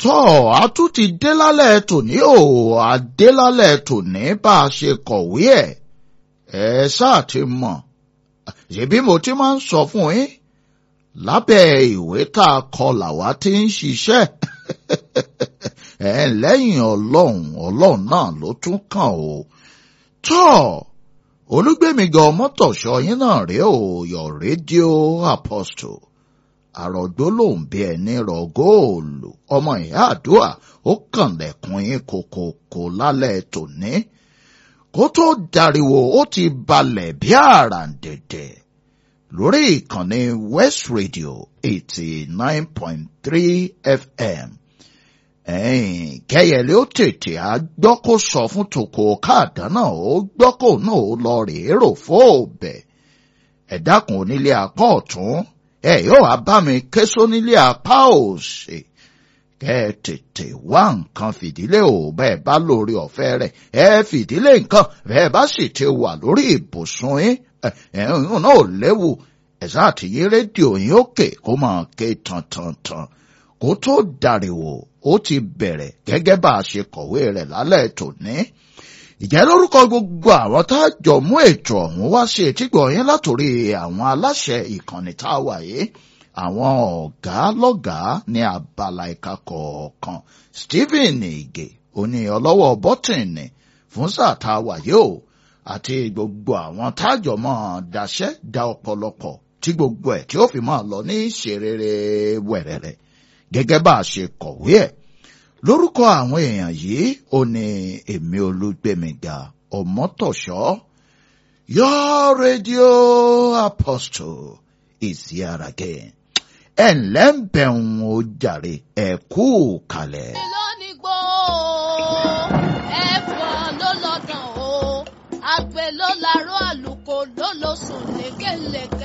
tọ́ a tún ti dé lálẹ́ tòní o a dé lálẹ́ tòní bá a ṣe kọ̀wé ẹ̀ ẹ ṣáà ti mọ̀ ṣebí mo ti máa ń sọ fún yín lábẹ́ ìwé tá a kọ làwa ti ń ṣiṣẹ́ ẹ lẹ́yìn ọlọ́run ọlọ́run náà ló tún kàn o tọ́ olúgbèmígan mọ́tòṣọ́ yín náà rèé o your radio apostle àrògbó lòun bí ẹni rọ góòlù ọmọ ìyá àdúrà ó kànlẹ̀kùn yín kòkòkò lálẹ́ tòní kó tó dariwo ó ti balẹ̀ bí àràǹdẹ̀dẹ̀ lórí ìkànnì West Radio eighty nine point three FM ẹ̀yìn kẹyẹlé ó tètè á gbọ́ kó sọ fún tòkò káàdá náà ó gbọ́ kó náà ó lọ rèé rò fóòbẹ̀ ẹ̀dákun onílé apá ọ̀tún ẹ yóò wá bá mi ké sónílé apá òsì kẹ ẹ tètè wá nǹkan fìdílé ò bẹ́ẹ̀ bá lórí ọ̀fẹ́ rẹ̀ ẹ fìdílé nǹkan bẹ́ẹ̀ bá sì ti wà lórí ibùsùn yín ẹ̀hún náà ò léwu ẹ̀sán àtìyí rédíò yín òkè kó máa ké tantantan kó tó dàríwò ó ti bẹ̀rẹ̀ gẹ́gẹ́ bá a ṣe kọ̀wé rẹ̀ lálẹ́ tòní ìjẹ́ lórúkọ gbogbo àwọn tá a jọ mú ètò ọ̀hún wá sí etígbọ̀ yín látòrí àwọn aláṣẹ ìkànnì tá a wà yìí àwọn ọ̀gá lọ́gàá ní abala ìka kọ̀ọ̀kan Stephen Ige oní ọlọ́wọ́ bọ́tìnì fún sáà tá a wà yìí o àti gbogbo àwọn tájọ mọ́ daṣẹ́ da ọ̀pọ̀lọpọ̀ tí gbogbo ẹ̀ tí ó fi máa lọ ní ṣerere wẹ̀rẹ̀rẹ̀ gẹ́gẹ́ bá a ṣe kọ̀wé ẹ̀ lórúkọ àwọn èèyàn yìí ó ní èmi olúgbẹmíga ọmọtọṣọ your radio apostle is here again ẹ ǹlẹ́ ń bẹ̀rùn ó jàre ẹ kú kalẹ̀. lónìí gbó ẹ̀fọn ló lọ́dàn o àgbẹ̀ ló larọ́ àlùkò ló lọ sùn lékelèké.